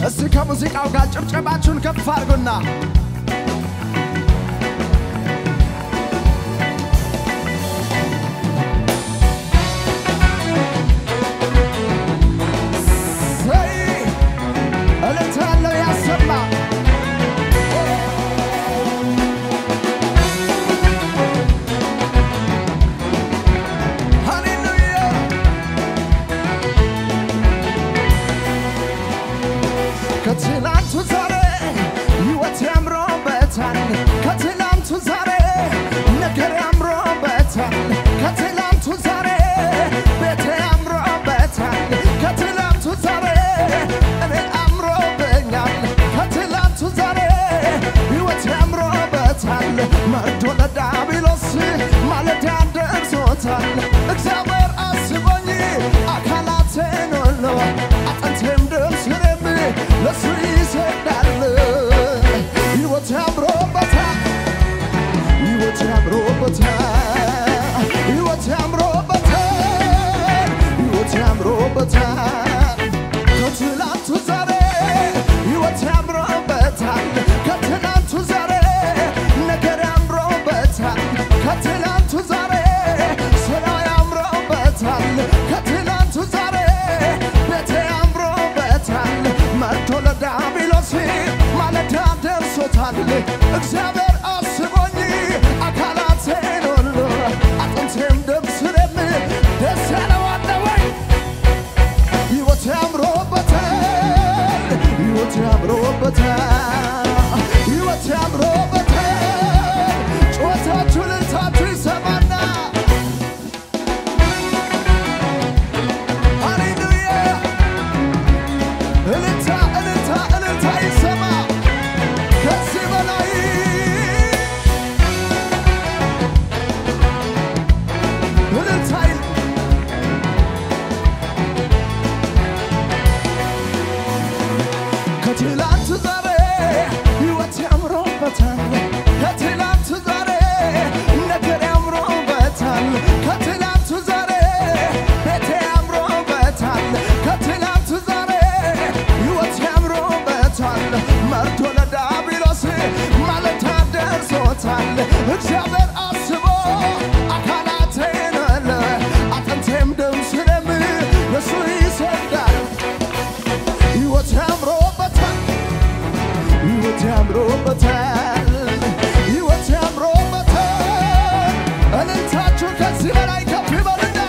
እስቲ ከሙዚቃው ጋር ጭብጨባችሁን ከፍ አድርጉና ዘይ እልልታ ያለው ያሰማ ሃሌሉያ ከትላንቱ ዛሬ ሕይወት ያምሮበታል። ከትላንቱ ዛሬ ነገር ያምሮበታል። ከትላንቱ ዛሬ ቤቴ ያምሮበታል። ከትላንቱ ዛሬ እኔ አምሮብኛል። ከትላንቱ ዛሬ ሕይወት ያምሮበታል። መርዶ ለዳቢሎስ ማለዳ ደርሶታል። እግዚአብሔር አስቦኝ አካላቴን ሁሉ አጥንቴም ደም ስሬም ለሱ ይሰግዳል። ሕይወት ያምሮበታል ሕይወት ያምሮበታል ሕይወት ያምሮበታል ሕይወት ያምሮበታል ከትላንቱ ዛሬ ሕይወት ያምሮበታል ከትላንቱ ዛሬ ነገር ያምሮበታል ከትላንቱ ዛሬ ስራ ያምሮበታል ከትላንቱ ዛሬ ቤቴ ያምሮበታል መርቶ ለዳቢሎስ ማለዳ ደርሶታል እግዚአብሔር አስቦኝ አካላቴን ሁሉ አጥንቴም ደም ስሬም ደስ ያለው አለ ወይ ሕይወት ያምሮበታል ሕይወት ያምሮበታል ሕይወት ያምሮበታል ጩኸታችሁ ልልታችሁ ይሰማና ሃሌሉያ እልልታ እልልታ እልልታ ይሰማ ከዚህ በላይ እልልታ ይል ከትላንት ዛሬ ሕይወት ያምሮበታል ከትላንት ዛሬ ነገር ያምሮበታል ከትላንት ዛሬ ቤቴ ያምሮበታል ከትላንት ዛሬ ሕይወት ያምሮበታል መርቶ ለዳቢሎስ ማለታ ደርሶታል እግዚአብሔር አስቦ አካላቴን አለ አጥንቴም ደም ስለም ለሱ ይሰግዳል ሕይወት ያምሮበታል ሕይወት ያምሮበታል ሕይወት ያምሮበታል እልልታችሁ ከዚህ በላይ ከፍ ይበልና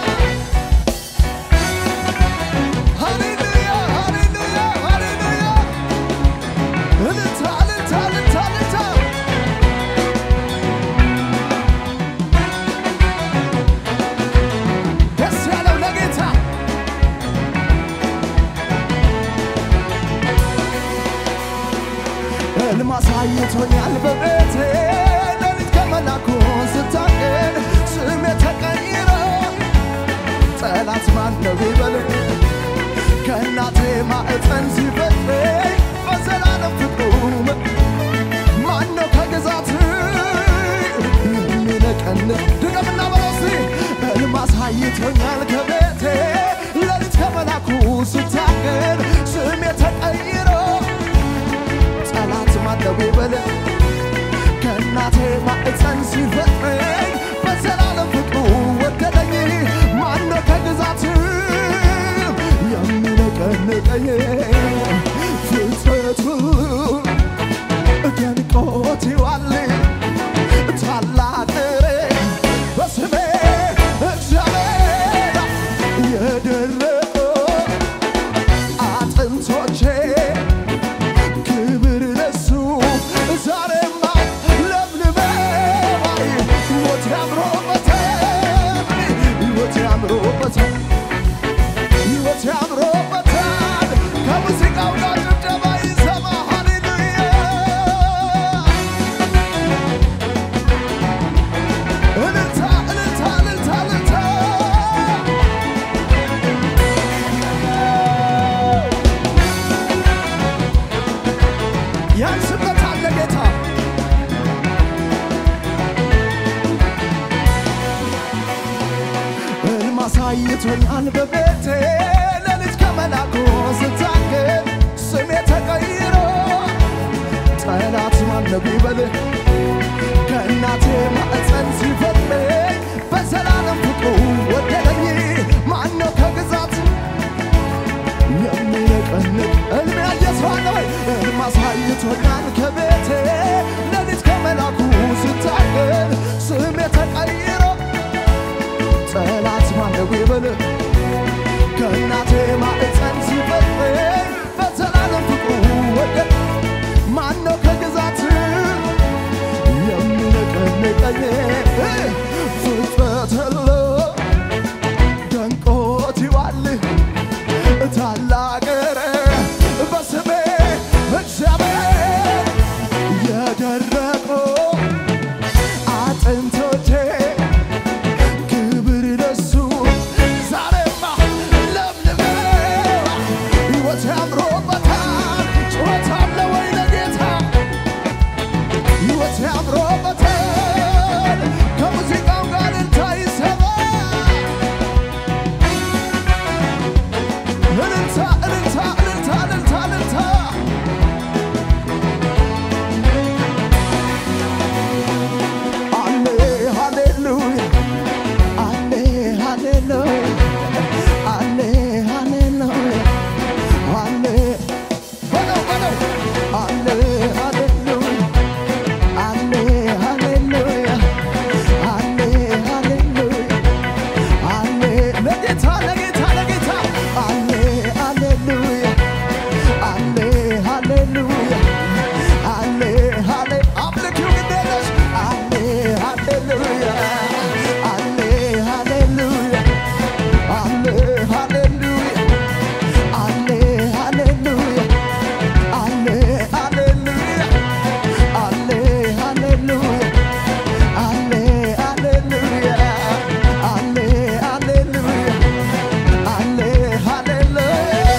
ሃሌሉያ ሃሌሉያ ሃሌሉያ እልልታ እልልታ እልልታ እልልታ ደስ ያለው ለጌታ ሕልም አሳይቶኛል በቤቴ ሌሊት ከመላኩ ስታገል ስሜ ተቀይሮ ጠላት ማን ነው ቢበል ከእናቴ ማዕፀን ሲፈጥረኝ በዘላለም ፍቅሩ ማን ነው ከግዛት የሚነቀን ድገምና በረሲ ሕልም አሳይቶኛል ከቤቴ ሌሊት ከመላኩ ስታገል ስሜ ተቀይሮ ጠላት ማለው ይበል ከእናቴ ማዕፀን ሲፈጥረኝ በዘላለም ፍቅሩ ወደደኝ ማነው ከግዛት የሚነቀንቀኝ ፍጥረቱ ደንቆት ይዋል ታላቅ በስሜ እግዚአብሔር የደረቁ አጥንቶቼ ክብር ለሱ ዛሬማ ለምልመባይ ሕይወት ያምሮበታል ሕይወት ያምሮበታል ሕይወት ያምሮበታል ከሙዚቃው ጋር ጭብጨባ ይሰማ ሃሌሉያ እልልታ እልልታ እልልታ እልልታ ያንስበታል ለጌታ ሕልም አሳይቶኛል በቤቴ ሌሊት ከመላኩ ስታገል ስሜ ተቀይሮ ጠላት ማነው ቢበልህ ከእናቴ ማዕፀን ሲፈጥረኝ በዘላለም ፍቅሩ ወደደኝ። ማነው ከግዛት የሚነቀንቅ ሕልም ያየ ሰው አለ ወይ? ሕልም አሳይቶኛል ከቤቴ ሌሊት ከመላኩ ስታገል ስሜ ተቀይሮ ጠላት ማነው ቢበልህ ከእናቴ ማዕፀን ሲፈጥረኝ በዘላለም ፍቅሩ ወደደ ማነው ከግዛት የሚነቀንቀኝ ፍጥረት ሁሉ ደንቆት ይዋል ታላቅ በስሜ እግዚአብሔር የደረቁ አጥንቶቼ ክብር ለሱ ዛሬማ ለምልመው ሕይወት ያምሮበታል ጩኸት አለ ወይ ለጌታ ሕይወት ያምሮበታል ከሙዚቃው ጋር እልልታ ይሰማ እልልታ እልልታ እልልታ እልልታ እልልታ አሌ ሃሌሉያ አሌ ሃሌሉያ አሌ ሃሌሉያ አሌ በለው በለው አሌ ሃሌሉያ አሌ ሃሌሉያ አሌ ሃሌሉያ አሌ ለጌታ ለጌታ ለጌታ አሌ ሃሌሉያ አሌ ሃሌሉያ አሌ ሃሌ አምልኪው ግዴለሽ አሌ ሃሌሉያ አሌ ሃሌሉያ አሌ ሃሌሉያ አሌ ሃሌሉያ አሌ ሃሌሉያ አሌ ሃሌሉያ አሌ ሃሌሉያ አሌ ሃሌሉያ አሌ ሃሌሉያ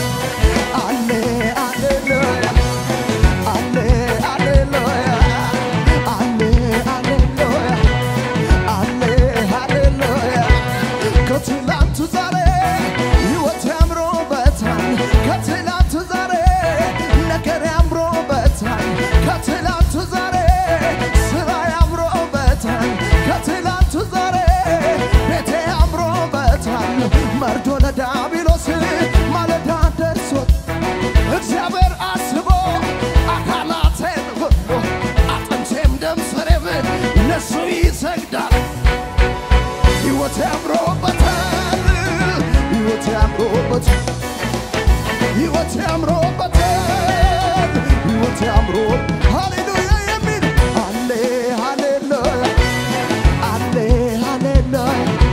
አሌ ሃሌሉያ አሌ ሃሌሉያ አሌ ሃሌሉያ አሌ ሃሌሉያ ከትላንቱ ዛሬ ሕይወት ያምሮበታል ከትላንቱ ዛሬ ነገር ያምሮበታል ከትላንቱ ዛሬ ስራ ያምሮበታል ከትላንቱ ዛሬ ቤቴ ያምሮበታል መርዶ ለዳቢሎስ ማለዳ ደርሶት እግዚአብሔር አስቦ አካላቴን ሁሉ አጥንቴም ደም ስሬም ለሱ ይሰግዳል ሕይወት ያምሮበታል ሕይወት ያምሮበታል ሕይወት ያምሮበታል ሕይወት ያምሮ ሃሌሉያ የሚል አሌ ሃሌሉያ አሌ ሃሌሉያ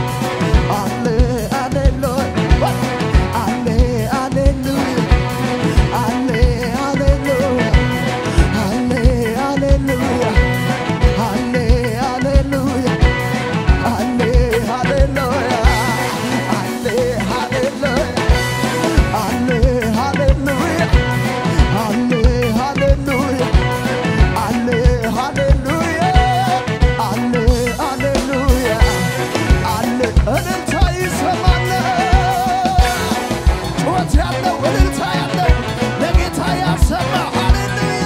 አሌ ሃሌሉያ አሌ ሃሌሉያ አሌ ሃሌሉያ አሌ ሃሌሉያ አሌ ሃሌሉያ አሌ ሃሌሉያ አሌ ሃሌሉያ አሌ ሃሌሉያ አሌ ሃሌሉያ አሌ ሃሌሉያ አሌ ሃሌሉያ አሌ እልልታ ይሰማል። ጩኸት ያለው እልልታ ያለው ለጌታ ያሰማ ሃሌሉያ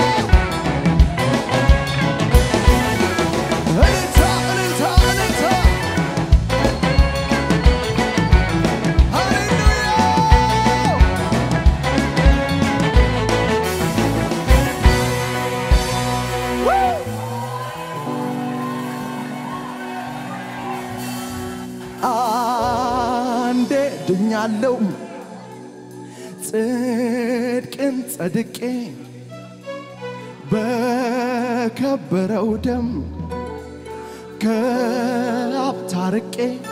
እልልታ እልልታ እልልታ ሃሌሉያ አንዴ ድኛለው ጽድቅን ጸድቄ በከበረው ደም ከአብ ታርቄ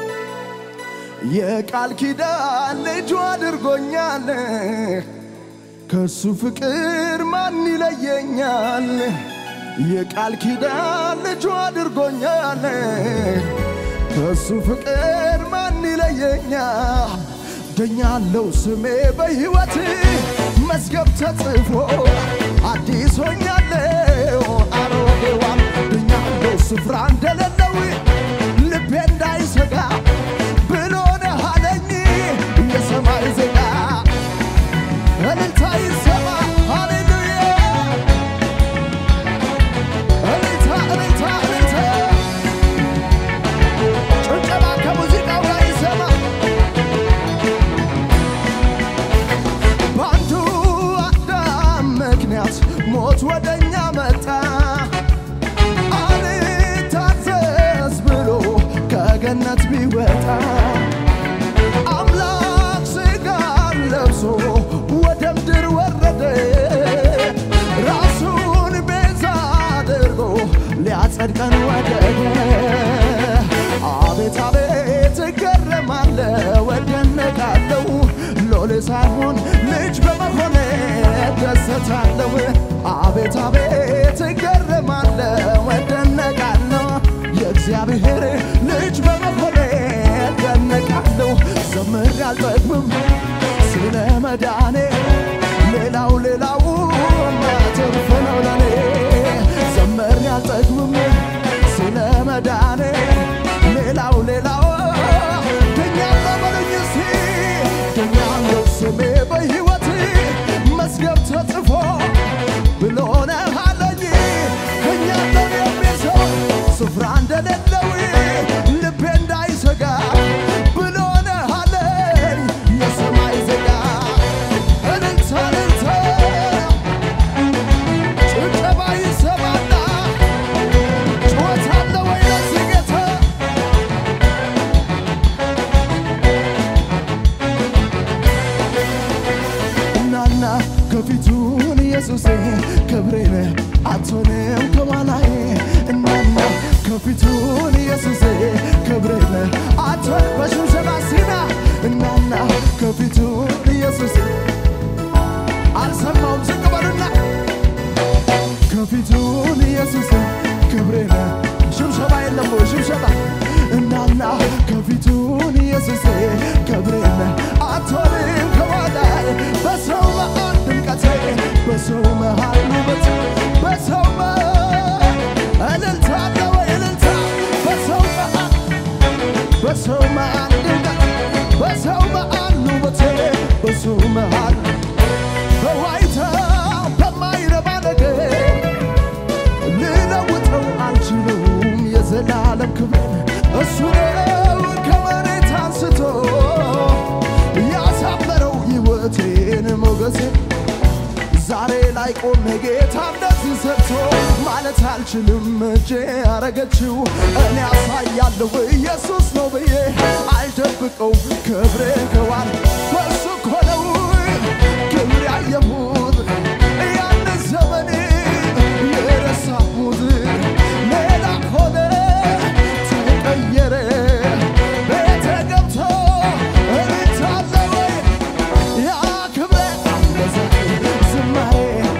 የቃል ኪዳን ልጁ አድርጎኛል። ከሱ ፍቅር ማን ይለየኛል? የቃል ኪዳን ልጁ አድርጎኛል። ከሱ ፍቅር ማን ይለየኛል? ደኛለው ስሜ በሕይወት መዝገብ ተጽፎ አዲስ ሆኛለው አሮጌዋን ድኛለው ስፍራ እንደሌለው ልቤ እንዳይሰጋ ብሎ ነህ አለኝ የሰማይ ዜጋ እልልታ ይሰማ አቤት አቤት እገረማለሁ እደነቃለሁ የእግዚአብሔር ልጅ በመሆኔ እደነቃለሁ ዘምሬ አልጠግብም ስለ መዳኔ ሌላው ሌላው ትርፍ ነው ለኔ ዘምሬ አልጠግብም ስለ መዳኔ ሌላው ሌላው ድኛለሁ በሉኝ እስቲ ድኛለሁ ስሜ በሕይወት መዝገብ ተጽፎ ብሎ ነው አለኝ እኛለን የሚል ሰው ስፍራ እንደሌለው ልቤ እንዳይሰጋ ብሎ ነው አለኝ የሰማይ ዜጋ እልልታ እልልታ ጭብጨባ ይሰማና ጩኸት አለ ወይ ለዚህ ጌታ እናና ከፊቱን ኢየሱሴ ክብሬን አትሆንም ከኋላዬ እናና ከፊቱን ኢየሱሴ ክብሬን አትሆን በሽብሸባ ሲና እናና ከፊቱን ኢየሱሴ አልሰማውም ዝቅ በሉና ከፊቱን ኢየሱስ ክብሬን ሽብሸባ የለም ወይ ሽብሸባ እናና ከፊቱን ኢየሱስ ክብሬን አትሆንም ከኋላዬ በሰው መሃል ድምቀቴ በሰው መሃል ውበት በሰው መሃል እልልታ አለ ወይ እልልታ በሰው መሃል በሰው መሃል ድምቀት በሰው መሃል ውበቴ በሰው መሃል በዋይታ በማይረባ ነገር ልለውጠው አልችሉም የዘላለም ክብሬን እሱ ነው ከመሬት አንስቶ ያሳመረው ሕይወቴን ሞገሴ ዛሬ ላይ ቆሜ ጌታ እንደዚህ ሰጥቶ ማለት አልችልም እጄ ያረገችው እኔ ያሳያለሁ ኢየሱስ ነው ብዬ አልደብቀው ክብሬ ከዋል በሱ እኮ ነው ክብር ያየሁት ያን ዘመን የረሳሁት ሌላ ሆነ ተቀየረ ቤተ ገብቶ እልልታለ ወይ ያ ክብሬ አበዛ ዝማሬ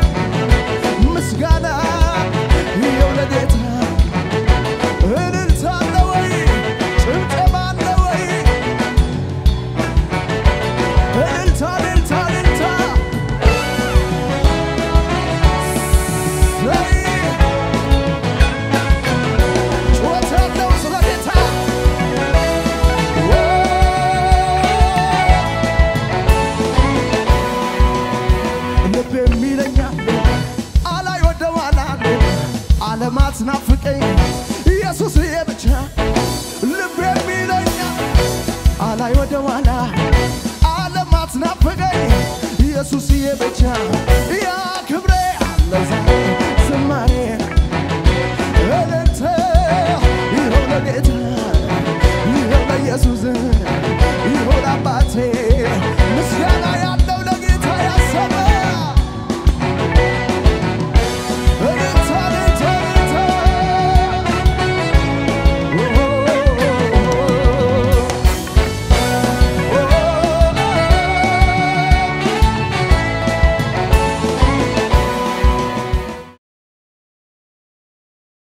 ምስጋና ይኸው ለጌታ እልልታ አለ ወይ ጭብጨባ አለ ወይ እልልታ እልልታ እልልታ ዘይ ጩኸት ያለው ስለ ጌታ ልብ የሚለኛል አላይ ወደ ኋላ ዓለማት ናፍቀኝ ኢየሱስ ብቻ ልብ የሚለኛል አላይ ወደ ኋላ ዓለማት ናፍቀኝ ኢየሱስ ብቻ